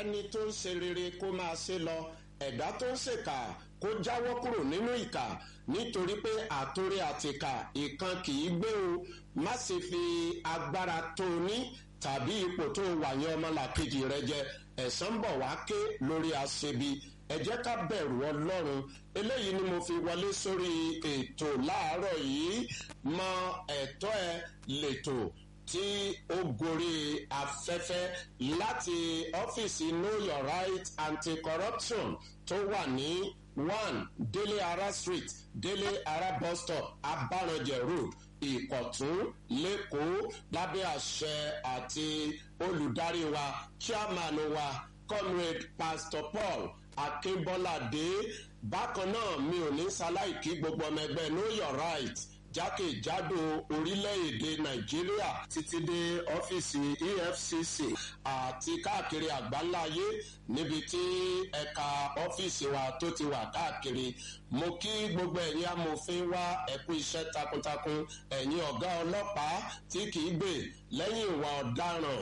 ẹni tó ń ṣe rere kó máa ṣe lọ ẹ̀dá tó ń ṣèkà kó jáwọ́ kúrò nínú ìkà nítorí pé àtòrí àtìkà ìkan kì í gbé o má ṣe fi agbára tó o ní tàbí ipò tó o wà yẹn ọmọlàkejì rẹ jẹ ẹ̀san bọ̀ wá ké lórí aṣebi ẹ jẹ́ ká bẹ̀rù ọlọ́run eléyìí ni mo fi wọlé sórí ètò láàárọ̀ yìí mọ ẹ̀tọ́ ẹ lètò tí ó gorí afẹ́fẹ́ láti ọ́fíìsì know your right anti-corruption tó wà ní one délé ara street délé ara bus stop abaranjẹ road ìkọ̀tún lẹ́kọ̀ọ́ lábẹ́ àṣẹ àti olùdarí wa chairman wa comrade pastor paul akínbọ́ládé bákan náà mi ò ní ṣaláìkí gbogbo ọmọ ẹgbẹ́ know your right jákèjádò orílẹ̀-èdè nàìjíríà títí dé ọ́fíìsì efcc àti káàkiri àgbáláyé níbi tí ẹ̀ka ọ́fíìsì wa tó ti wà káàkiri mo kí gbogbo ẹ̀yin amòfin wá ẹ̀kú iṣẹ́ takuntakun ẹ̀yin ọ̀gá ọlọ́pàá tí kìí gbè lẹ́yìn ìwà ọ̀daràn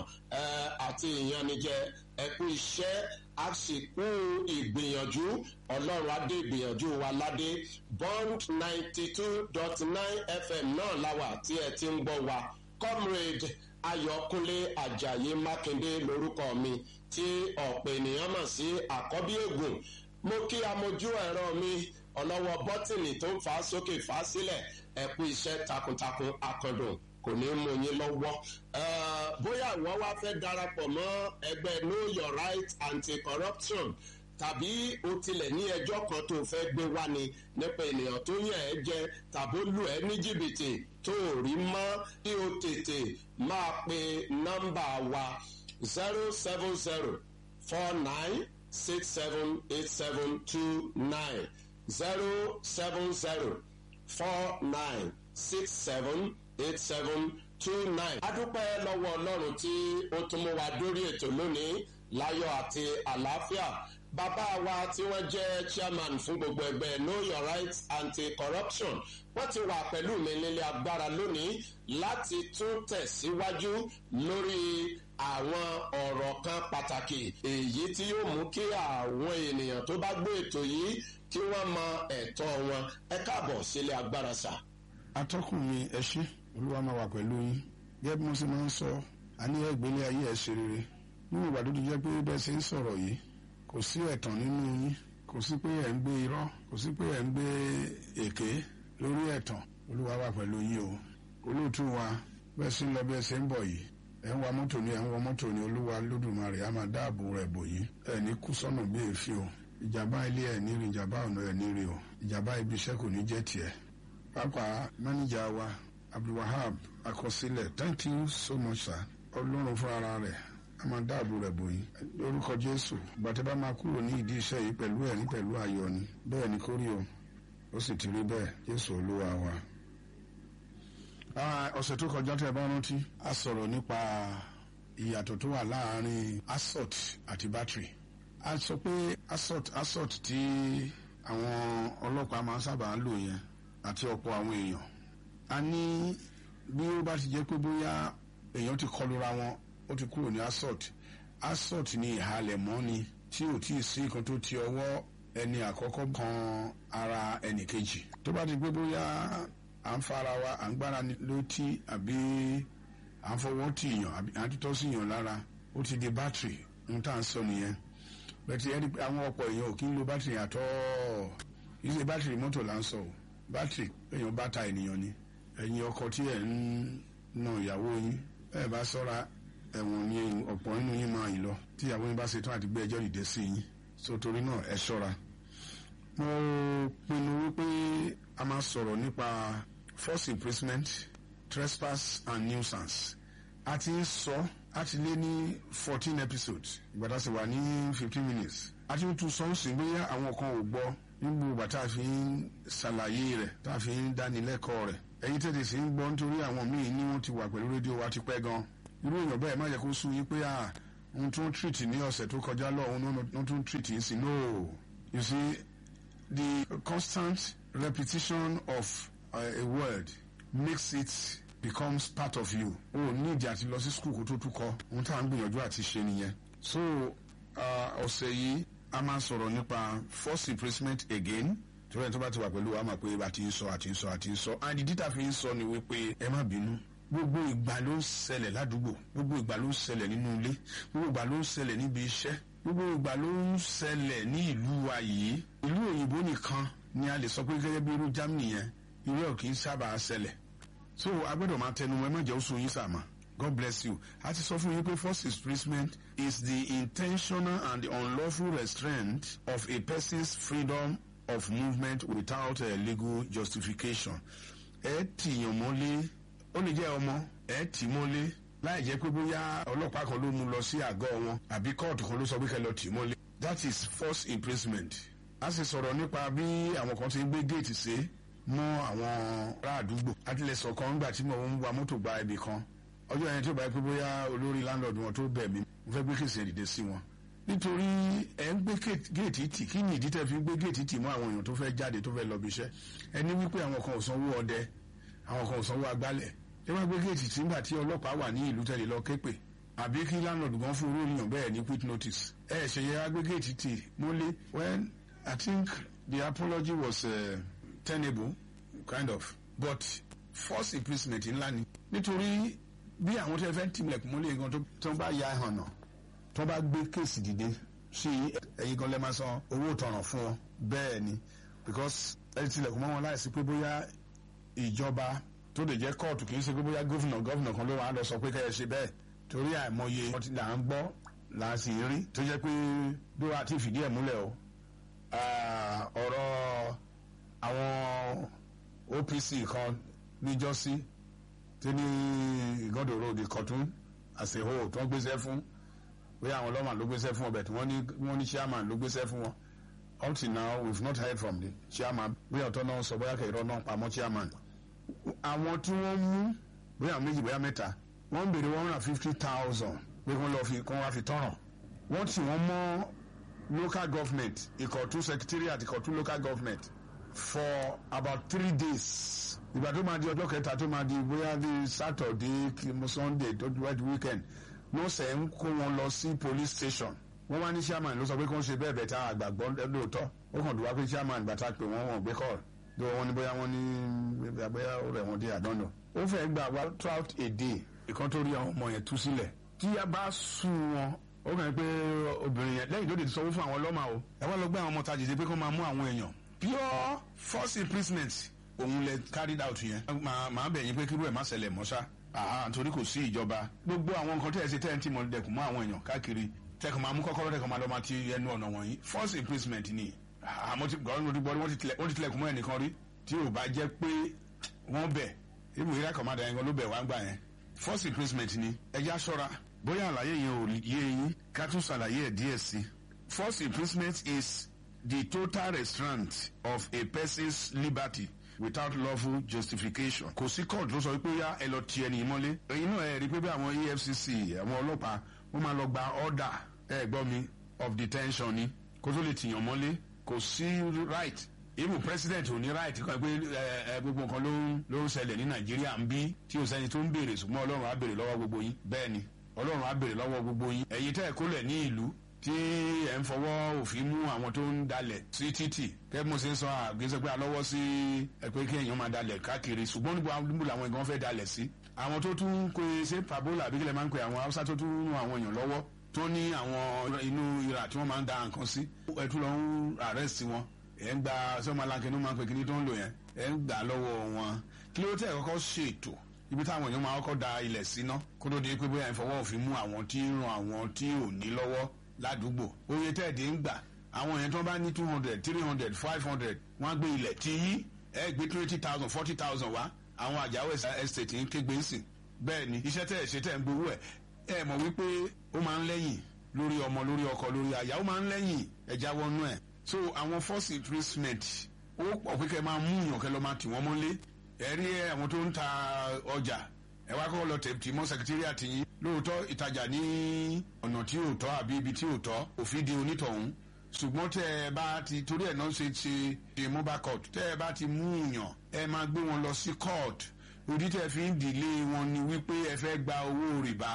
àti ìyanijẹ ẹ̀kú iṣẹ́ àsìkò ìgbìyànjú ọlọ́run adé ìgbìyànjú wa ládé bond ninety two dot nine fm náà láwà tí ẹ ti ń gbọ́ wa comrade ayọ̀kúnlé ajayi mákindé lorúkọ mi tí ọ̀pọ̀ ènìyàn mọ̀ sí àkọ́bí ègùn mo kí amojú ẹ̀rọ mi ọlọ́wọ́ bọ́tìnì tó ń fà á sókè fà á sílẹ̀ ẹ̀kú iṣẹ́ takuntakun akọ̀dùn kò ní mú yín lọ́wọ́. bóyá àwọn wá fẹ́ darapọ̀ mọ́ ẹgbẹ́ know your right anti-corruption tàbí o tilẹ̀ ní ẹjọ́ kan tó fẹ́ gbé wá ni nípa ènìyàn tó yàn ẹ́ jẹ tàbí ó lù ẹ́ ní jìbìtì tó ò rí mọ́ kí o tètè máa pe nọ́mbà wa zero seven zero four nine six seven eight seven two nine zero seven zero four nine six seven eight seven two nine. a dúpẹ́ lọ́wọ́ ọlọ́run tí ó tún mú wa dórí ètò lónìí láyọ̀ àti àlàáfíà bàbá wa tí wọ́n jẹ́ chairman fún gbogbo ẹgbẹ́ know your rights anti-corruption wọ́n ti wà pẹ̀lú mi nílé agbára lónìí láti tún tẹ̀síwájú lórí àwọn ọ̀rọ̀ kan pàtàkì èyí tí yóò mú kí àwọn ènìyàn tó bá gbé ètò yìí kí wọ́n mọ ẹ̀tọ́ wọn ẹ káàbọ̀ sílé agbára sà. atọ́kùn mi ẹ ṣe olúwa máa wà pẹ̀lú yín gẹ́gẹ́ bí mo ṣe máa ń sọ àníyàn ìgbélé ayé ẹ̀ ṣe rere nínú ìgbà tó ti jẹ́ pé bẹ́ẹ̀ ṣe ń sọ̀rọ̀ yìí kò sí ẹ̀tàn nínú yín kò sí pé ẹ̀ ń gbé irọ́ kò sí pé ẹ̀ ń gbé èké lórí ẹ̀tàn olúwa wà pẹ̀lú yín o olóòtú wa bẹ́ẹ̀ ṣe ń lọ bẹ́ẹ̀ ṣe ń bọ̀ yìí ẹ̀ ń wa mọ́tò ní ẹ̀ ń wọ mọ́tò ní olúwa lódùmarè á máa dáàbò rẹ̀ bò yín ẹ̀ ní kú sọ́nà bí èéfín o ìjàmbá ilé ẹ̀ ní rí ìjàmbá ọ̀nà ẹ̀ ní rí o ìjàmbá ibi iṣẹ́ kò ní jẹ́ tiẹ̀ pàápàá máníjà wa abdulwahab akọsílẹ̀ thank you so much sir ọlọ́run fún ara rẹ̀ a máa dáàbò rẹ̀ bò yín lórúkọ jésù gbàtẹ́ bá máa kúrò ní ìdí iṣẹ́ yìí pẹ̀lú ẹ̀rín pẹ̀lú ayọ̀ ni bẹ́ẹ̀ ni kórí o ó sì ti rí bẹ́ẹ̀ jésù olúwa wa. ọ̀sẹ̀ tó kọjá tẹ́ ẹ bá rántí a sọ̀rọ̀ nípa ìyàtọ̀ tó wà láàárín assault àti battery a sọ pé assault assault tí àwọn ọlọ́pàá máa ń sábà ń lò yẹn àti ọ̀pọ̀ àwọn èèyàn a ní bí ó bá ti jẹ́ pé bóyá èèyàn ti kọlura wọn ó ti kúrò ní assault assault ní ìhalẹ̀ mọ́ ni tí ò tíì sí nǹkan tó ti ọwọ́ ẹni àkọ́kọ́ kan ara ẹnì kejì tó bá ti gbé bóyá à ń fara wa à ń gbára létí àbí à ń fọwọ́ tì yàn àbí à ń títọ́ sí yàn lára ó ti di battery ń tà ń sọ nìyẹn bẹ́ẹ̀ ẹni àwọn ọ̀pọ̀ èèyàn ò kí ń lo battery àtọ́ ilé battery mọ́tò là ń sọ o battery èèyàn bá ta ènìyàn ni ẹ̀yin ọkọ tí ẹ̀ ń na ìyàwó yín ẹ̀ bá sọ́ra ẹ̀wọ̀n ni ọ̀pọ̀ nínú yín máa yìí lọ tí ìyàwó yín bá ṣe tán àti gbé ẹjọ́ dìde sí yín so torí náà ẹ ṣọ́ra. mo pinnu wípé a máa sọ̀rọ̀ nípa force imprisonment trespass and nuisance a ti ń sọ a ti lé ní fourteen episodes ìgbà tá a sì wà ní fifteen minutes a ti ń tún sọ ń sìn bóyá àwọn kan ò gbọ́ nígbà ìgbà tá a fi ń ṣàlàyé rẹ̀ tá a fi ń dánilẹ́kọ̀ọ́ rẹ̀ ẹ̀yin tètè sí ń gbọ́ nítorí àwọn míì ní wọ́n ti wà pẹ̀lú rédíò wa ti pẹ́ gan irú èèyàn bẹ́ẹ̀ má jẹ́ kó sú yín pé à ohun tó ń treat ní ọ̀sẹ̀ tó kọjá lọ́hùn ló tún treat yín sí no you see the constant repetition of uh, a word makes it becomes part of you o ní ìdí àti lọ sí school kó tó tún kọ ohun tá à ń gbìyànjú àti ṣe nìyẹn so ọ̀sẹ̀ yìí a máa sọ̀rọ̀ nípa force imprisonment again torí ẹni tó bá ti wà pẹ̀lú wa máa pé àti ń sọ àti ń sọ àti ń sọ and ìdí tá a fi ń sọ ni wípé ẹ má bínú gbogbo ìgbà ló ń ṣẹlẹ̀ ládùúgbò gbogbo ìgbà ló ń ṣẹlẹ̀ nínú ilé gbogbo ìgbà ló ń ṣẹlẹ̀ níbi iṣẹ́ gbogbo ìgbà ló ń ṣẹlẹ̀ ní ìlú wa yìí ìlú òyìnbó nìkan ni a lè sọ pé gẹ́gẹ́ bí irú Germany yẹn irú ẹ̀ kì í sábà ṣẹlẹ̀ so a gbọ́dọ̀ máa tẹnu mọ́ ẹ má jẹ́ oṣù yín sàmà God bless you a ti sọ fún yín pé forced imprisonment is the intentional and the unlawful restraint of a person's freedom of movement without a legal justification ẹ tìyàn mọ́lé ó lè jẹ́ ọmọ ẹ tì mọ́lé láì jẹ́ pé bóyá ọlọ́pàá kan ló mú lọ sí àgọ́ wọn àbí kóòtù kan ló sọ pé kẹ́ lọ tì mọ́lé that is forced imprisonment a sì sọ̀rọ̀ nípa bí àwọn kan ti ń gbé géètì sí mọ́ àwọn ará àdúgbò àtìlẹsọ̀ kan nígbà tí mo ń wa mọ́tò gba ibì kan ọjọ́ yẹn tí ó bá yẹ pé bóyá olórí landlord wọn tó bẹ̀ mí mo fẹ́ gbé kèsì ẹ̀dìdẹ sí wọn nítorí ẹ̀ ń gbé géètì tì kí ni ìdí tẹ́ fi ń gbé géètì tì mọ́ àwọn èèyàn tó fẹ́ jáde tó fẹ́ lọ bí iṣẹ́ ẹni wípé àwọn kan ò sanwó ọdẹ àwọn kan ò sanwó agbálẹ̀ ẹ wá gbé géètì tì nígbà tí ọlọ́pàá wà ní ìlú tẹ̀lé lọ képe àbí kí landlord gan fún olórí yàn bẹ́ẹ̀ ní quit notice ẹ ṣe yẹ wá gbé géètì tì mọ́lé when I think the apology was uh, tenable kind of but force imprisonment ńlá ni nítorí bí àwọn tó fẹ́ tìmùlẹ̀kùn mọ́lẹ̀ gan tó bá ya ẹ̀hàn náà tó bá gbé kéèsì dìde sí ẹ̀yin gan lẹ́ máa san owó ìtanràn fún wọn bẹ́ẹ̀ ni because ẹ tilẹ̀kùn mọ́ wọn láìsí pé bóyá ìjọba tó lè jẹ́ kóòtù kì í ṣe pé bóyá gómìnà gómìnà kan ló wà á lọ sọ pé kẹ́ ẹ ṣe bẹ́ẹ̀ torí àìmọye ọtí là ń gbọ́ là ń sì rí tó jẹ́ pé bí wàá ti fìdí ẹ̀ múlẹ̀ o ọ̀rọ̀ àwọn OPC kan níjọ́sí tí ní ìgọ́dọ̀ road ìkọ̀tún àṣehó tó ń gbéṣẹ́ fún bóyá àwọn ọlọ́mà ló gbéṣẹ́ fún ọbẹ̀ tí wọ́n ní wọ́n ní chairman ló gbéṣẹ́ fún wọn up till now we have not heard from the chairman bóyá ọ̀tọ́ náà sọ bóyá kẹ̀rọ náà pamọ́ chairman àwọn tí wọ́n mú bóyá méjì bóyá mẹ́ta wọ́n ń béèrè one hundred and fifty thousand pé kí wọ́n lọ fi kí wọ́n wá fi tọ̀ràn wọ́n tì wọ́n mọ́ local government ìkọ̀tún secretariat ìkọ̀tún local government for about three days ìgbà tó máa di ọjọ́ kẹta tó máa di bóyá di saturday sunday tó di wájú weekend ló sẹ̀ ń kó wọn lọ sí police station wọ́n wá ní chairman ló sọ pé kó ń ṣe bẹ́ẹ̀ bẹ́ẹ̀ tá àgbàgbọ́ lóòótọ́ ó kàn dùn wá pé chairman gbàtà pé wọ́n wọ́n gbé call bí wọ́n ní bóyá wọ́n ní bóyá ó rẹ̀ wọ́n dé àdánù ó fẹ́ gbà wá throughout a day ìkan tó rí àwọn ọmọ yẹn tú sílẹ̀ tí a bá sùn wọn ó kàn pé obìnrin yẹn lẹ́yìn tó lè sanwó fún àwọn ọlọ́mà o ẹ wá lọ gbé àwọn ọmọ tajì sí pé kó máa mú àwọn èèyàn pure force imprisonment òun lẹ carried out yẹn màá bẹ̀ yín pé kírú ẹ̀ má ṣẹlẹ̀ mọ́ṣá àhà nítorí kò sí ìjọba gbogbo àwọn nǹkan tí ẹ ṣe tẹ́ ẹ ti mọ̀ dẹkùn mọ́ àwọn èèyàn káàkiri tẹkùn máa mú kọ́kọ́rọ́ tẹkùn máa lọ máa ti ẹnu ọ̀nà wọ̀nyí force imprisonment ni àmọ́ ti gbọ́dọ̀ lórí bọ́ọ̀lù wọ́n ti tilẹ̀kùn mọ́ ẹnìkan rí tí ò bá jẹ́ pé wọ́n bẹ̀ ibù ìrẹ́ kọ̀mádà yẹn gan ló bẹ̀ wá gbà yẹn force imprisonment ni ẹja ṣọ́ra bóyá àlàyé yẹn ò yé yín ká tún ṣàlàyé ẹ̀ díẹ̀ sí force imprisonment is the total restraint of a person's liberty without lawful justification. kò sí court ló sọ pé yá ẹ lọ ti ẹni mọ́lé. inú ẹ rí i pé bí àwọn EFCC àwọn ọlọ́pàá wọ́n máa lọ gba order ẹ gbọ́ mi of detention ni kó tó lè tìyàn mọ́lé kò sí right even president ò ní right kan pé ẹ ẹ gbogbo nǹkan ló ń ló ń ṣẹlẹ̀ ní nàìjíríà ń bí tí o sẹ́ni tó ń béèrè ṣùgbọ́n ọlọ́run á béèrè lọ́wọ́ gbogbo yín bẹ́ẹ̀ ni ọlọ́run á béèrè lọ́wọ́ gbogbo yín ẹ̀yin tẹ́ ẹ̀ kólẹ̀ ní ìlú tí ẹ̀ ń fọwọ́ òfin mú àwọn tó ń dalẹ̀ sí títì kẹ́ mo ṣe ń sọ àgbésẹ́ pé alọ́wọ́ sí ẹ pé kí èèyàn máa dalẹ̀ káàkiri ṣùgbọ́n níbo níbo làwọn ìgbọ́n fẹ́ dalẹ̀ sí. àwọn tó tún ń pe ṣé pabola àbí kílẹ̀ máa ń pe àwọn haúsá tó tún ń ran àwọn èèyàn lọ́wọ́ tó ní àwọn inú ìrà tí wọ́n máa ń da nǹkan sí. ẹ tún lọ ń arrest wọn ẹ̀ ń gba sọ́mọláńkẹ́ ló máa ń pe kíní tó ń lò yẹn ẹ̀ ń gbà lọ́wọ́ wọn kí ló tẹ̀ kọ́kọ́ ṣètò ibi táwọn èèyàn máa kọ́kọ́ da ilẹ̀ síná kó tó di pé bóyá ìfọwọ́ òfin mú àwọn tí ń ran àwọn tí ò ní lọ́wọ́ ládùúgbò oye tẹ́ẹ̀dì ń gbà àwọn èèyàn tó bá ní two hundred three hundred five hundred wọ́n á gbé ilẹ̀ tí yí ẹ gbé twenty thousand forty thousand wá àwọn àjàwé estate ń kégbe sí bẹ́ẹ̀ ni iṣẹ́ tẹ́ ẹ̀ ṣe tẹ́ ẹ̀ ń gbowó ẹ̀ ẹ mọ̀ wípé ó máa ń lẹ́yìn lórí ọmọ lórí ọkọ lórí aya ó máa ń lẹ́yìn ẹ̀já wọnú ẹ̀ so àwọn force imprisonment ó pọ̀ pé kẹ́ máa mú yàn kẹ́ lọ́ máa tì wọ́n mọ́lé ẹ rí àwọn tó ń ta ọjà ẹ wá kọ́kọ́ lọ tẹ̀ tì mọ́ secretariat yín lóòótọ́ ìtajà ní ọ̀nà tí ò tọ́ àbí ibi tí ò tọ́ òfin di onítọ̀hún ṣùgbọ́n tẹ́ ẹ bá ti torí ẹ̀ náà ṣe ṣe ṣe mobile court tẹ́ ẹ bá ti mú yàn ẹ máa gbé wọn lọ sí court òdì tẹ́ fi ń dìlé wọn ni wípé ẹ fẹ́ gba owó rìbá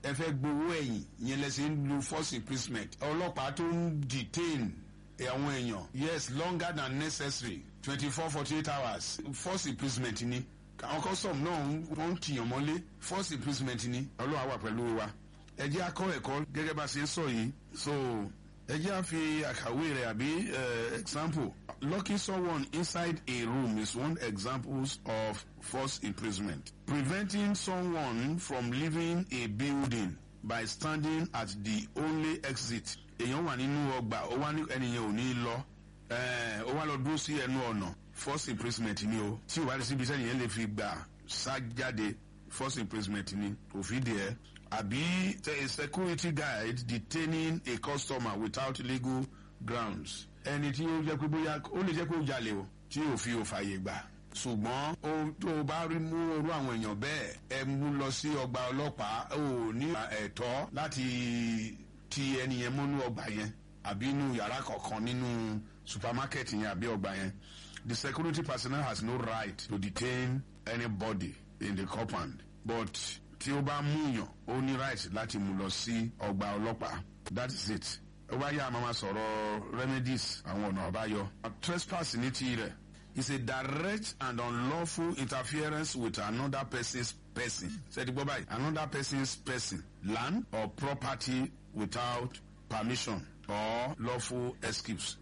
ẹ fẹ́ gbowó ẹ̀yìn yẹn lẹ́sẹ̀ ń lu force imprisonment ọlọ́pàá tó ń detain àwọn èèyàn yes longer than necessary twenty four forty eight hours force imprisonment ni àwọn custom náà wọ́n ń tìyàn mọ́lé force imprisonment ni ọlọ́wà wà pẹ̀lú wa ẹ jẹ́ akọ́ ẹ̀kọ́ gẹ́gẹ́ bá a ṣe ń sọ yìí so ẹ jẹ́ àfi àkàwé rẹ̀ àbí example locking someone inside a room is one example of forced imprisonment preventing someone from leaving a building by standing at the only exit èèyàn wà nínú ọgbà ó wá ní ẹnìyẹn ò ní lọ ó wá lọ dúró sí ẹnu ọ̀nà forced imprisonment ni o tí ìwádìí síbi sẹ́yìn yẹn lè fi gbà sá jáde forced imprisonment ni òfin dìé àbí a security guide detaining a customer without legal grounds ẹni tí ó jẹ́ pé bóyá ó lè jẹ́ pé ó jalè o tí òfin ò fààyè gbà ṣùgbọ́n tó o bá rí mú orú àwọn èèyàn bẹ́ẹ̀ ẹ mú lọ sí ọgbà ọlọ́pàá ò ní ẹ̀tọ́ láti ti ẹni yẹn mọ́nú ọgbà yẹn àbí inú yàrá kọ̀ọ̀kan nínú supermarket yẹn àbí ọgbà yẹn the security personnel has no right to detain anybody in the compound but tí ó bá mú yàn ó ní right láti mú lọ sí ọgbà ọlọ́pàá that is it ó bá yá àmọ́ máa sọ̀rọ̀ remedies àwọn ọ̀nà àbáyọ trespass ní tirẹ̀ is a direct and unlawful interference with another person's person. Ṣé ti gbọ́ báyìí? Another person's person, land or property without permission or lawful excuse.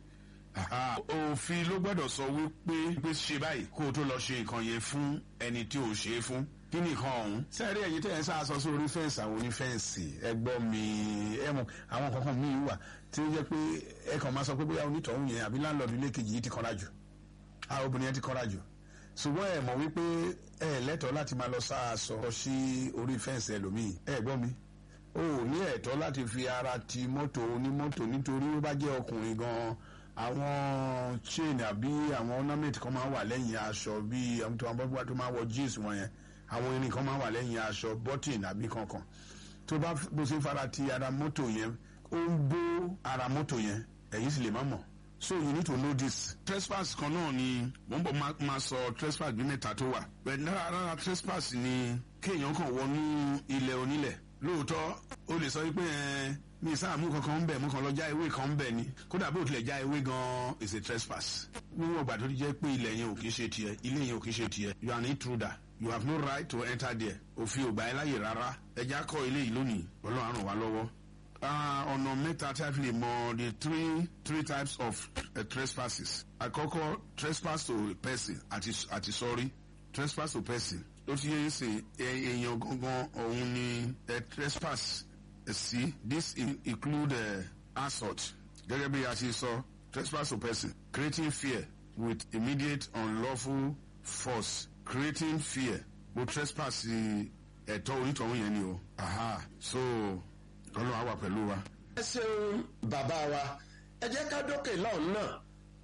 Òfin ló gbọ́dọ̀ sọ wípé pé ṣe báyìí kó o tó lọ ṣe nǹkan yẹn fún ẹni tí ò ṣe é fún. Kí ni nǹkan ọ̀hún? Sẹ́ẹ̀rí ẹ̀yin tẹ̀ ẹ́ sá sọ sórí fẹ́ǹsì àwọn onífẹ́ǹsì ẹ gbọ́ mi ẹ mọ̀ àwọn kankan míì wà tí ó jẹ́ pé ẹ kàn máa sọ pé bóyá onítọ̀hún yẹn àbí láńlọ́ọ̀dù ilé kejì yìí ti kanra jù àwọn obìnrin yẹn ti kọ́ra jù ṣùgbọ́n ẹ mọ̀ wípé ẹ lẹ́tọ̀ọ́ láti máa lọ sáàsọ sí orí fẹ́ǹsì ẹlòmíì ẹ gbọ́ mi o ò ní ẹ̀tọ́ láti fi ara ti mọ́tò onímọ́tò nítorí ó bá jẹ́ ọkùnrin gan-an àwọn chain àbí àwọn ornament kan máa wà lẹ́yìn aṣọ bíi àwọn tó máa tó máa wọ jeans wọn yẹn àwọn irin kan máa wà lẹ́yìn aṣọ button àbí kankan tó bá bó ṣe fara ti ara mọ́tò yẹn ó ń bó ara mọ́tò yẹn ẹ̀yin sì lè má mọ̀ so you need to know this. trespass kan náà ni wọ́n bọ̀ máa sọ trespass bí mẹ́ta tó wà. bẹ́ẹ̀ náà rárá trespass ni kéèyàn kàn wọnú ilẹ̀ onílẹ̀. lóòótọ́ o lè sọ wípé ẹ mi sáà mú kankan ń bẹ̀ mú kan lọ já ewé kan ń bẹ̀ ni kódà bó tilẹ̀ já ewé gan is a trespass. níwọ̀n ìgbà tó ti jẹ́ pé ilẹ̀ yẹn ò kí ń ṣe tiẹ̀ ilé yẹn ò kí ń ṣe tiẹ̀ you are an intruder you have no right to enter there òfin ò gbà ẹ́ láyè rárá ẹja kọ́ ilé yìí lónìí ọlọ́run àrùn wa lọ́wọ́ ọ̀nà uh, mẹ́ta tí a fi lè mọ the three three types of uh, trespasses. àkọ́kọ́ trespass to person àti àti sorry trespass to person ló ti yẹ ṣe èèyàn gangan òun ni trespass sí this include uh, assault gẹ́gẹ́ bí a ṣe sọ trespass to person creating fear with immediate unlawful force creating fear mo trespass ẹ̀tọ́ onítọ̀hún yẹn ni o aha so ọlọ́run á wà pẹ̀lú wa. ẹ ṣeun bàbá wa ẹ jẹ́ ká dókè lọ́hùn náà.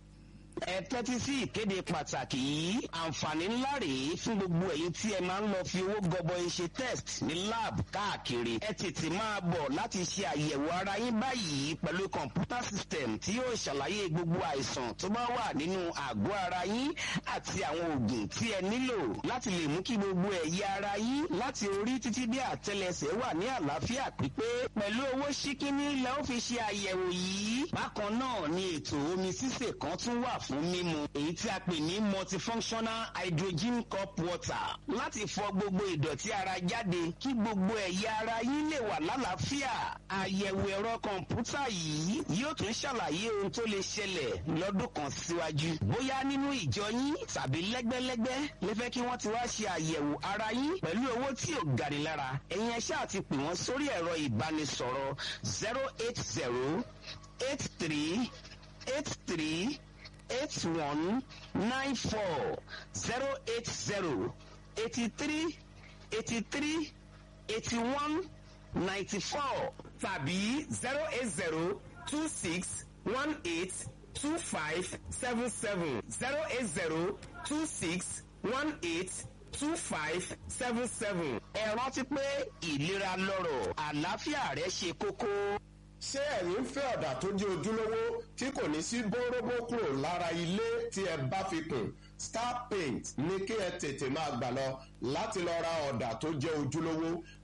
ẹ tẹ́tí sí ìkéde pàtàkì yìí àǹfààní ńlá rèé fún gbogbo ẹ̀yin tí ẹ máa ń lọ fi owó gọbọi ṣe test ní lab káàkiri ẹ tètè máa bọ̀ láti ṣe àyẹ̀wò ara yín báyìí pẹ̀lú kọ̀ǹpútà system tí yóò ṣàlàyé gbogbo àìsàn tó bá wà nínú àgọ́ ara yín àti àwọn oògùn tí ẹ nílò láti lè mú kí gbogbo ẹ̀yà ara yín láti orí títí dé àtẹlẹsẹ̀ wà ní àlàáfíà pípé pẹ̀lú owó ṣíkíní lẹ́ ó fi ṣe àyẹ̀wò yìí bákan náà ni ètò omi sísè kan tún wà fún mímu èyí tí a pè ní multifunctional hydrogen cup water láti fọ gbogbo ìdọ̀tí ara jáde kí gbogbo ẹ̀yà ara yín lè wà lálàáfíà àyẹ̀wò ẹ̀rọ kọ̀ǹpútà yìí yóò tún ṣàlàyé ohun tó lè ṣẹlẹ̀ lọ́dún kan síwájú bóyá nínú ìjọ yín tàbí lẹ́gbẹ́lẹ́gbẹ́ lè fẹ́ kí wọ́n ti wá ṣe àyẹ̀wò ara yín pẹ̀lú owó tí ò gani lára ẹ̀yin ẹ̀ṣẹ́ àti pè wọ́n sórí ẹ̀rọ ìbánisọ̀rọ̀ zero eight zero eight three eight three eight one nine four zero eight zero eighty three eighty three eighty one ninety four tàbí zero eight zero two six one eight two five seven seven zero eight zero two six one eight two five seven seven. ẹ rántí pé ìlera lọ́rọ̀ àlàáfíà rẹ ṣe kókó ṣé ẹ̀yin ń fẹ́ ọ̀dà tó jẹ́ ojúlówó tí kò ní sí bóróbó kúrò lára ilé tí ẹ bá fi kùn star paint ní kí ẹ tètè máa gbà lọ láti lọ ra ọ̀dà tó jẹ́ ojúlówó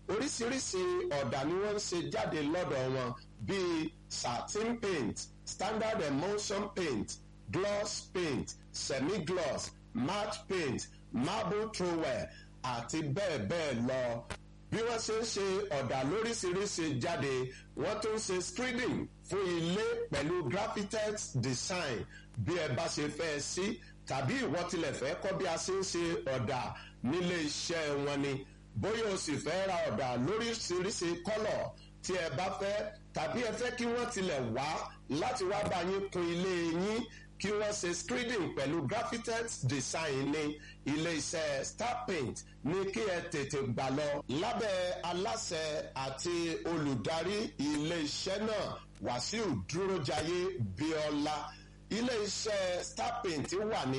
oríṣiríṣi ọ̀dà ni wọ́n ń ṣe jáde lọ́dọ̀ wọn bíi satin paint standard emulsion paint gloss paint semi-gloss matte paint marble trowel àti bẹ́ẹ̀ bẹ́ẹ̀ lọ bí wọ́n ṣe ń ṣe ọ̀dà lóríṣiríṣi jáde wọ́n tún ń ṣe screening fún ilé pẹ̀lú graphitex design bí ẹ bá ṣe fẹ́ sí tàbí ìwọ tilẹ̀ fẹ́ kọ́ bí a ṣe ń ṣe ọ̀dà nílé iṣẹ́ wọn ni bóyá o sì fẹ́ ra ọ̀dà lóríṣiríṣi kọ́lọ̀ tí ẹ bá fẹ́ tàbí ẹ fẹ́ kí wọ́n tilẹ̀ wá láti wá bá yín kun ilé yín kí wọ́n ṣe screening pẹ̀lú graphitex design ní ilé iṣẹ́ star paint ní kí ẹ tètè gbà lọ lábẹ́ aláṣẹ àti olùdarí ilé iṣẹ́ náà wàsíù dúrójayé bíọ́lá ilé iṣẹ́ star paint wà ní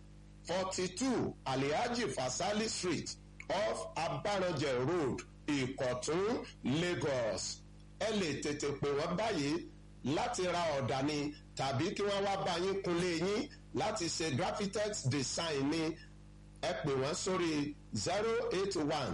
forty two alihaji fasali street off abaranjẹ road ìkọ̀tún lagos ẹ lè tètè pè wọ́n báyìí láti ra ọ̀dà ni tàbí kí wọ́n wá bá yín kunlé yín láti ṣe graphitex design ni ẹ pè wọ́n sórí zero eight one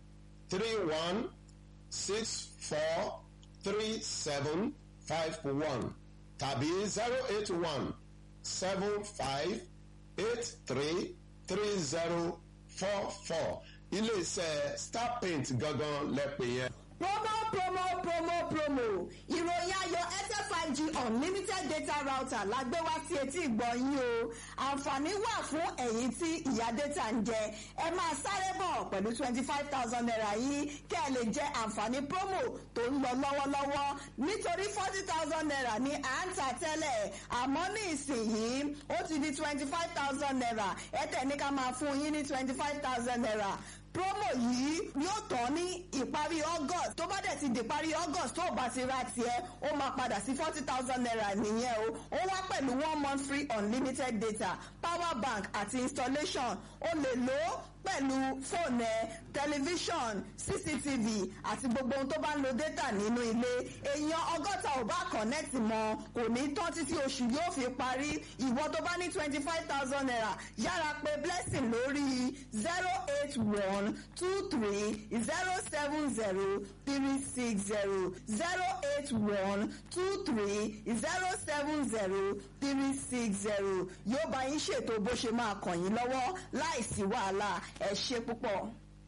three one six four three seven five one tàbí zero eight one seven five eight three three zero four four iléeṣẹ́ star paint gangan lẹ́pẹ̀ yẹn. promo promo promo promo ìròyìn ayọ̀ airtel five g unlimited data router la gbé wá sí etí ìgbọ́ yín o àǹfààní wà fún ẹ̀yin tí ìyá data ń jẹ ẹ máa sáré bọ̀ pẹ̀lú twenty five thousand naira yìí kẹ́ ẹ lè jẹ àǹfààní promo tó ń lọ lọ́wọ́lọ́wọ́ nítorí forty thousand naira ní à ń tà tẹ́lẹ̀ àmọ́ ní ìsinyìí ó ti di twenty five thousand naira ẹ tẹ̀ ní ká máa fún yín ní twenty five thousand naira promo yìí yóò tán ní ìparí august tó bá dẹ̀ ti di ìparí august tó o bá ti ra tiẹ̀ ó máa padà sí forty thousand naira nìyẹn o ó wá pẹ̀lú one month free unlimited data power bank àti installation o lè lò ó pẹ̀lú fóònù ẹ tẹlifíṣọ̀n cctv àti gbogbo ohun tó bá ń lo data nínú ilé èèyàn ọgọ́ta ò bá connect mọ́ kò ní tán títí oṣù yóò fi parí ìwọ tó bá ní twenty five thousand naira yára pé blessing lórí zero eight one two three zero seven zero three six zero zero eight one two three zero seven zero three six zero yóò bá yín ṣètò bó ṣe máa kàn yín lọ́wọ́ láìsí wàhálà ẹ ṣe púpọ̀.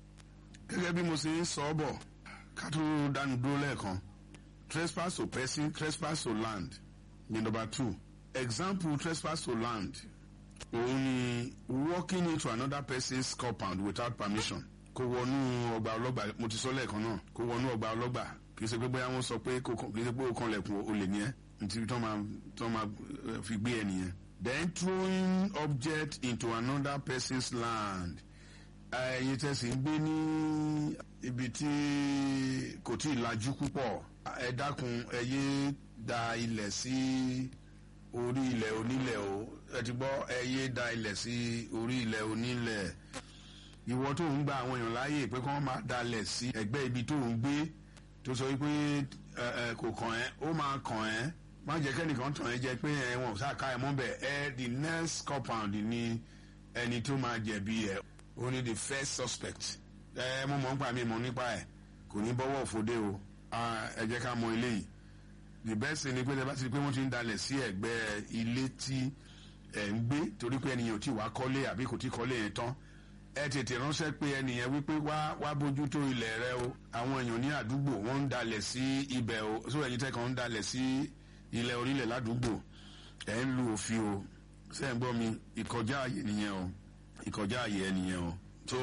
gẹ́gẹ́ bí mo ṣe ń sọ ọ́ bọ̀ ká tó dánu dúró lẹ́ẹ̀kan trespass to person trespass to land ní number two example trespass to land òun ni walking into another person's compound without permission kó wọnú ọgbà ọlọ́gbà mo ti sọ lẹ́ẹ̀kan náà kó wọnú ọgbà ọlọ́gbà kì í ṣe pé bóyá wọ́n sọ pé kò kì í ṣe pé ó kan lẹ̀kùn olè ní ẹ́ nítorí tó máa tó máa fi gbé ẹ nìyẹn. then throwing object into another person's land ẹyin tẹ̀sí ń gbé ní ibi tí kò tí ì lajú púpọ̀ ẹ dákun ẹ yé da ilẹ̀ sí orí ilẹ̀ onílẹ̀ o ẹ ti gbọ́ ẹ yé da ilẹ̀ sí orí ilẹ̀ onílẹ̀ ìwọ tó ń gba àwọn èèyàn láàyè pé kí wọ́n máa dalẹ̀ sí ẹgbẹ́ ibi tó ń gbé tó sọ wípé ẹ ẹ kò kàn ẹ́ ó máa kàn ẹ́ má jẹ́ kẹ́nìkan tàn ẹ́ jẹ pé ẹ wọn ò sáà ká ẹ mọ́ bẹ̀ ẹ the next compound ni ẹni tó máa jẹ̀bi ẹ̀ ó ní the first suspect ẹ mo mọ̀ nípa mi mọ̀ nípa ẹ̀ kò ní bọ́wọ́ òfòdé o ẹ jẹ́ ká mọ eléyìí the best thing ni pé bá ti di pé wọ́n ti ń dalẹ̀ sí ẹ̀gbẹ́ ilé tí ẹ̀ ń gbé torí pé ẹnìyàn ò tí wàá kọ́lé àbí kò tí kọ́lé yẹn tán ẹ tètè ránṣẹ́ pé ẹnìyẹn wípé wá wá bójú tó ilẹ̀ rẹ o àwọn èèyàn ní àdúgbò wọ́n ń dalẹ̀ sí ibẹ̀ o sóò ẹ̀yin tẹ́kàn ń dalẹ̀ sí ilẹ̀ orílẹ̀ ládùúgbò ẹ̀ ń lu òfin o sẹ́yìn gbọ́ mi ìkọjá àyè nìyẹn o ìkọjá àyè ẹ nìyẹn o so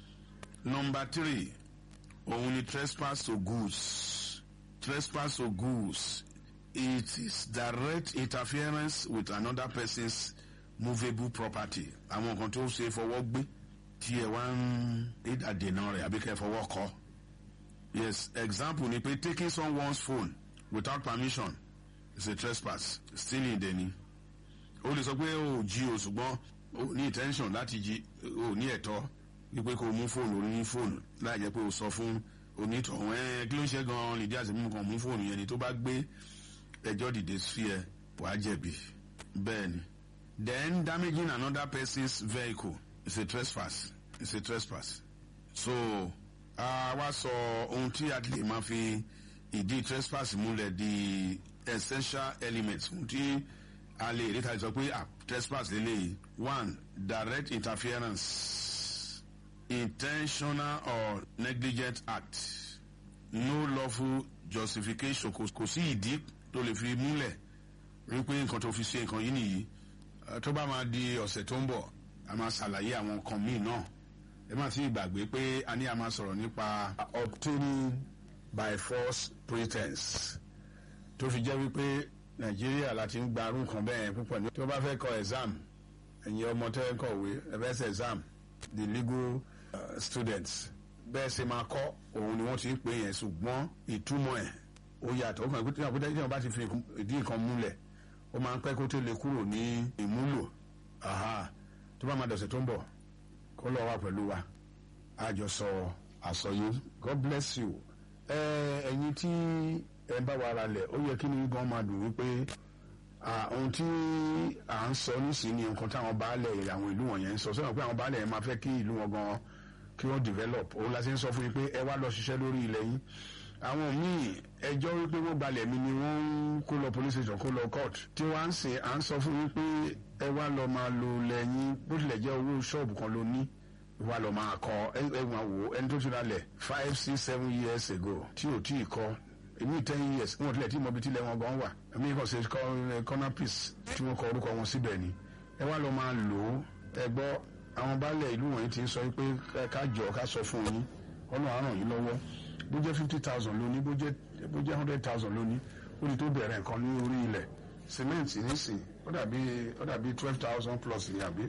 number three òun ni trespass to goods trespass to goods it is direct interference with another person's movable property àwọn nǹkan tó ṣe fọwọ́ gbé tí ẹ wá ń ìdàdènà rẹ̀ àbí kẹ́ fọwọ́ kọ́ yes example ni pé taking someone's phone without permission is a trespass stealing dẹni o lè sọ pé o jí o ṣùgbọ́n o ní intention láti jí o ní ẹ̀tọ́ wípé kó o mú fóònù orí ní fóònù láì jẹ́ pé o sọ fún onítọ̀hún ẹ̀ kí ló ń ṣe gan-an lè dí àti mímú kan mú fóònù yẹn ni tó bá gbé ẹjọ́ dìde sí ẹ wàá jẹ̀bi bẹ́ẹ̀ ni then damaging another person's vehicle is a trespass is a trespass so a wá sọ ohun tí a ti lè máa fi ìdí trespass múlẹ̀ di essential elements ohun tí a lè rí tàbí sọ pé ah trespass lélẹ́yìí one direct interference intentional or negligent act no lawful justification kò kò sí ìdí tó lè fi múlẹ̀ rí pé nǹkan tó fi ṣe nǹkan yìí nìyí Eh, tó bá máa di ọ̀sẹ̀ tó ń bọ̀ a máa ṣàlàyé àwọn nǹkan míì náà ẹ má ti gbàgbé pé a ní a máa sọ̀rọ̀ nípa obtaining by force pretense tó fi jẹ́ wípé nàìjíríà láti ń gba arún kan bẹ́ẹ̀ púpọ̀ ní. tí wọ́n bá fẹ́ kọ exam ẹ̀yin ọmọ tẹ́ ń kọ̀wé ẹ fẹ́ ṣe exam the legal uh, students bẹ́ẹ̀ ṣe máa kọ́ òun ni wọ́n ti ń pè yẹn ṣùgbọ́n ìtumọ̀ ẹ̀ ó yàtọ̀ ó kàn pé tí wọ́n bá ti fi ìdí nǹkan múlẹ̀ ó máa ń pẹ́ kó tó lè kúrò ní ìmúlò aha tó bá máa dọ̀sẹ̀ tó ń bọ̀ kó lọ wá pẹ̀lú wa àjọsọ àsọyé god bless you ẹ ẹ̀yin tí ẹ bá wa ara lẹ̀ ó yẹ kí ni gan máa dùn wípé ah, ohun tí à ń sọ nísìnyí nǹkan táwọn baálẹ̀ àwọn ìlú wọ̀nyẹn ń sọ sọ́nà pé àwọn baálẹ̀ yẹn máa fẹ́ kí ìlú wọn gan kí wọ́n develop òun la ṣe ń sọ fún yín pé ẹ wá lọ ṣiṣẹ́ lórí ilẹ̀ yín àwọn míì ẹjọ́ wípé wọ́n gbalẹ̀ mi ni wọ́n ń kó lọ police station kó lọ court tí wọ́n á ń sè à ń sọ fún yín pé ẹ wá lọ máa lo lẹ́yìn bó tilẹ̀ jẹ́ owó ṣọ́ọ̀bù kan ló ní wá lọ máa kọ ẹ ẹ máa wò ẹni tó ti ra lẹ̀ five six seven years ago tí ò tí ì kọ́ èmi ten years wọn tilẹ̀ tí mo bi tilẹ̀ wọn gan wà èmi kàn ṣe kọ́ corner piece tí wọ́n kọ orúkọ wọn síbẹ̀ ni ẹ wá lọ máa lò ó ẹ gbọ́ àwọn baálẹ̀ ìlú wọ̀nyí ti ń sọ pé ká jọ ká sọ fún yín ọ̀nà àrùn yìí lọ́wọ́ bó jẹ́ fifty thousand lóní bó jẹ́ bó jẹ́ hundred thousand lóní ó ní tó bẹ̀rẹ̀ nǹkan ní orí ilẹ̀ cement nísìn ó dàbí ó dàbí twelve thousand plus ní àbí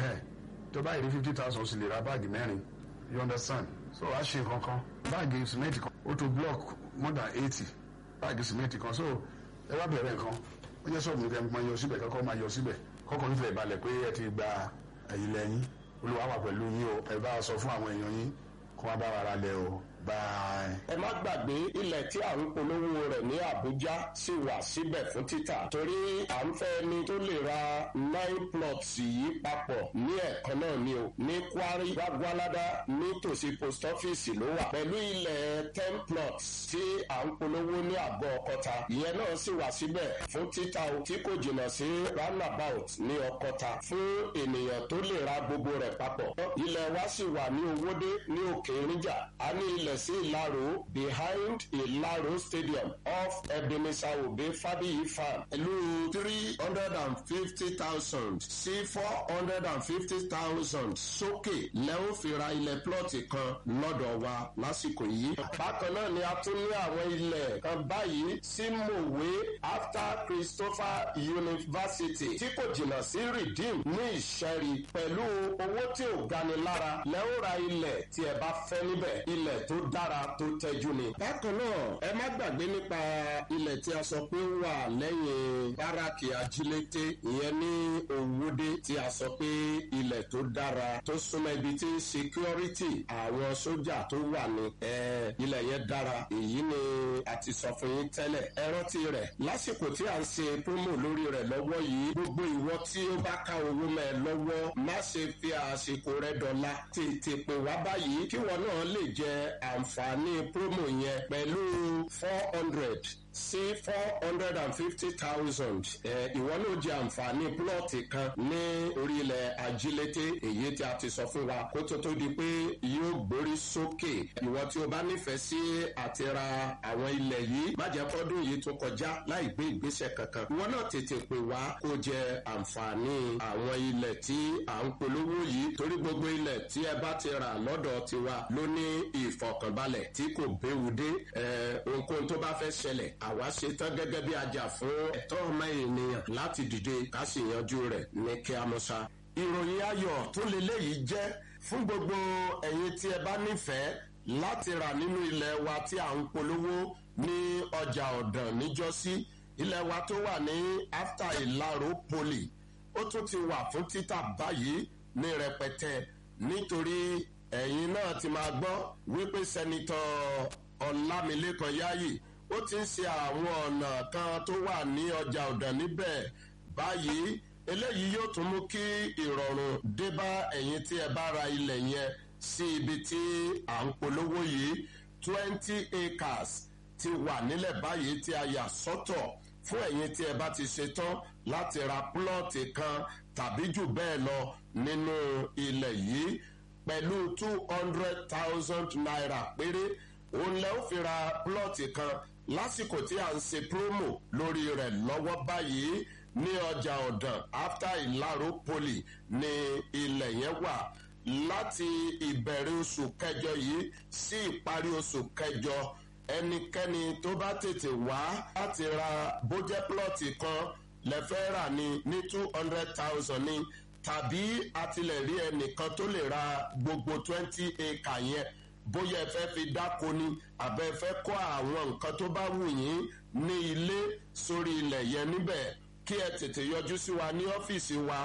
tó báyìí rí fifty thousand sì lè ra báàgì mẹ́rin you understand so wàá ṣe nǹkan kan báàgì cement kan ó tó block more than eighty báàgì cement kan so ẹ wá bẹ̀rẹ̀ nǹkan ó jẹ́ sọ́ọ̀bù nìkan máa yọ síbẹ̀ kọ́kọ́ máa yọ síbẹ̀ kọ́kọ́ nífẹ̀ẹ́ balẹ̀ pé ẹ ti gba ẹ̀yìn lẹ́yìn olùwà wà pẹ̀lú yín o ẹ bá sọ fún àwọn èèyàn yín kó wá bá wa ra lẹ̀ o bye. ẹ má gbàgbé ilẹ̀ tí à ń polówó rẹ̀ ní àbújá sì wà síbẹ̀ fún títà torí à ń fẹ́ ni tó lè ra nine plots yìí papọ̀ ní ẹ̀kan náà ni o ní kwari gbàgbọ́ládá nítòsí post office ló wà pẹ̀lú ilẹ̀ ten plots tí à ń polówó ní àgọ́ ọkọta ìyẹn náà sì wà síbẹ̀ fún títà o tí kò jìnnà sí roundabout ní ọkọta fún ènìyàn tó lè ra gbogbo rẹ̀ papọ̀ ilẹ̀ wa sì wà ní owódé ní òkè níjà a ní ilẹ̀ sí ìlàró behind ìlàró stadium off ebenezer obe fabiyi farm pẹ̀lú three hundred and fifty thousand sí four hundred and fifty thousand sókè lẹ́hìn fi ra ilẹ̀ plọ́ọ̀tì kan lọ́dọ̀ wa lásìkò yìí. bákan náà ni a tún ní àwọn ilẹ̀ kan báyìí sí mòwe after christopher university tí kò jìnnà sí redeem ní ìṣẹ́rí pẹ̀lú owó tí ò gani lára lẹ́hìn ra ilẹ̀ tí ẹ bá fẹ́ níbẹ̀ ilẹ̀ tó dára tó tẹ́jú ni. bákan náà ẹ má gbàgbé nípa ilẹ̀ tí a sọ pé ó wà lẹ́yìn báràkì ajílété ìyẹn ní òwúdé tí a sọ pé ilẹ̀ tó dára tó súnmọ́ ibi tí security àwọn sójà tó wà ní ẹ ilẹ̀ yẹn dára èyí ni a ti sọ fún yín tẹ́lẹ̀ ẹ rántí rẹ̀ lásìkò tí à ń ṣe promo lórí rẹ̀ lọ́wọ́ yìí gbogbo ìwọ tí ó bá ká owó mẹ́ ẹ lọ́wọ́ má ṣe fi àsìkò rẹ dọ̀la tètè pè wá báyìí kí wọn náà lè jẹ àǹfààní promo yẹn pẹ̀lú four hundred sí four hundred and fifty thousand ìwọ náà jẹ àǹfààní plọ́ọ̀tì kan ní orílẹ̀ ajílété èyí tí a ti sọ fún wa kó tó tó di pé yóò gbórí sókè ìwọ tí o bá nífẹ̀ẹ́ sí àti ra àwọn ilẹ̀ yìí má jẹ́ kọ́dún yìí tó kọjá láì gbé ìgbésẹ̀ kankan ìwọ náà tètè pè wá kó jẹ àǹfààní àwọn ilẹ̀ tí à ń polówó yìí torí gbogbo ilẹ̀ tí ẹ bá ti rà lọ́dọ̀ tiwa ló ní ìfọ̀kànbalẹ̀ tí kò béwu dé ohunkóhun tó bá fẹ́ ṣẹlẹ̀ àwa ṣe tán gẹ́gẹ́ bí ajá fún ẹ̀tọ́ ọmọ ènìyàn láti dìde ká sì yanjú rẹ̀ ní kí a mọ̀ ṣá. ìròyìn ayọ̀ tó leléyìí jẹ́ fún gbogbo ẹ̀yin tí ẹ bá nífẹ̀ẹ́ láti rà nínú ilẹ̀ wa tí à ń polówó ní ọjà ọ̀dàn níjọ́sí ilẹ̀ wa tó wà ní after ìlàró poli ó tún ti wà fún títà báyìí ní rẹpẹtẹ nítorí ẹ̀yin náà ti máa gbọ́ wípé sẹ́nitọ́ ọ̀làmìlẹ́kan yáyì ó ti ń ṣe àwọn ọ̀nà kan tó wà ní ọjà ọ̀dàn níbẹ̀ báyìí eléyìí yóò tún mú kí ìrọ̀rùn dé bá ẹ̀yin tí ẹ bá ra ilẹ̀ yẹn sí ibi tí à ń polówó yìí twenty acres ti wà nílẹ̀ báyìí tí a yà sọ́tọ̀ fún ẹ̀yin tí ẹ bá ti ṣetán láti ra plọ́ọ̀tì kan tàbí jù bẹ́ẹ̀ lọ nínú ilẹ̀ yìí pẹ̀lú two hundred thousand naira péré òun lẹ́ ó fi ra plọ́ọ̀tì kan lásìkò tí à ń ṣe promo lórí rẹ̀ lọ́wọ́ báyìí ní ọjà ọ̀dàn after ìlàró poli ní ilẹ̀ yẹn wà láti ìbẹ̀rẹ̀ oṣù kẹjọ yìí sí ìparí oṣù kẹjọ ẹnikẹ́ni tó bá tètè wá láti ra bójẹ́ plọ́ọ̀tì kan lẹ́fẹ́ rà ní ní two hundred thousand ní tàbí àtìlẹ̀ rí ẹnìkan tó lè ra gbogbo twenty acre yẹn bóyá ẹ fẹ́ fi dáko ni àbẹ́ ẹ fẹ́ kọ́ àwọn nǹkan tó bá wù yín ní ilé sórí ilẹ̀ yẹn níbẹ̀ kí ẹ tètè yọjú sí wa ní ọ́fíìsì wa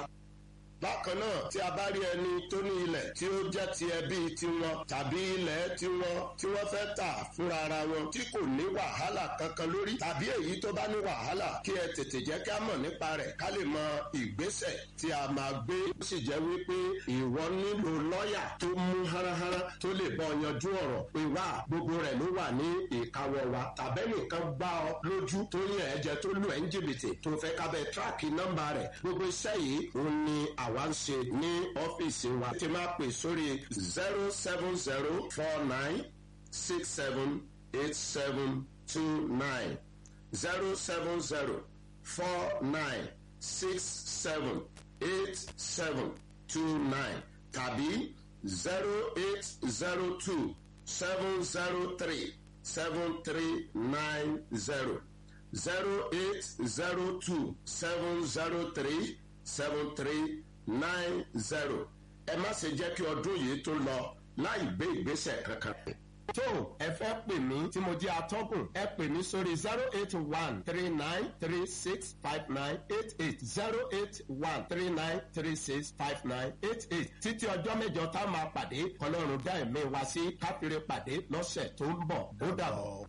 bákan náà tí a bá rí ẹni tó ní ilẹ̀ tí ó jẹ́ ti ẹbí tiwọn tàbí ilẹ̀ tiwọn tí wọ́n fẹ́ tà fúnra ara wọn tí kò ní wàhálà kankan lórí tàbí èyí tó bá ní wàhálà kí ẹ tètè jẹ́ kí a mọ̀ nípa rẹ̀ ká lè mọ ìgbésẹ̀ tí a máa gbé ó sì jẹ́ wípé ìwọ nílò lọ́ọ̀yà tó mú háráhárá tó lè bọ́ yanjú ọ̀rọ̀ pé wá gbogbo rẹ̀ ló wà ní ìkáwọ́ wa tàbẹ́nìkan gbá ọ lójú tó yàn ẹ́ jẹ tó lù ẹ́ ń jìbìtì tó fẹ́ kábẹ́ tíráàkì nọ́mbà rẹ̀ gbogbo iṣẹ́ yìí òun ni àwa ń ṣe ní ọ́fíìsì wa tí máa pè sórí zero seven zero four nine six seven eight seven two nine zero seven zero four nine six seven eight seven two nine tàbí zero eight zero two seven zero three seven three nine zero zero eight zero two seven zero three seven three nine zero ẹ má ṣe jẹ́ kí ọdún yìí tó lọ láì gbé ìgbésẹ̀ kankan. tó ẹ fẹ́ pè mí tí mo jẹ́ atọ́kùn ẹ pè mí sórí zero eight one three nine three six five nine eight eight zero eight one three nine three six five nine eight eight títí ọjọ́ mẹ́jọ tá a máa pàdé ọlọ́run dá ẹ̀mí wa sí káfíńrẹ́ pàdé lọ́sẹ̀ tó ń bọ̀ ó dàbọ̀.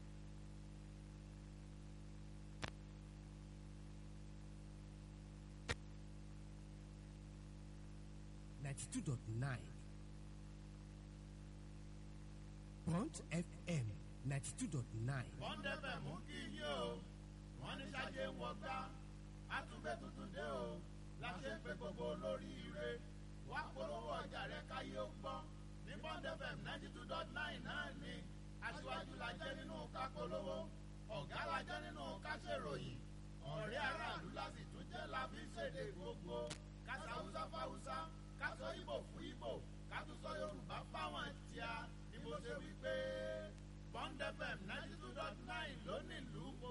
ninety-two dot nine Bond FM ninety-two dot nine. Bond FM mú kí yí o wọ́n ní sáyé ń wọgbá àtúgbẹ́ tuntun dé o láṣẹ pé gbogbo olórí ire wá polówó ọjà rẹ káyé ó gbọ́ ní Bond FM ninety two dot nine náà ni aṣíwájú la jẹ́ nínú ká polówó ọ̀gá la jẹ́ nínú ká ṣèròyìn ọ̀rẹ́ aráàlú la sì tún jẹ́ la fi ṣèdè gbogbo kásá haúsá fáwúsá kásọ ìbò fún ìbò kátúsọ yorùbá fáwọn tíá ni mo ṣe wí pé Bond FM ninety two dot nine ló nílùú.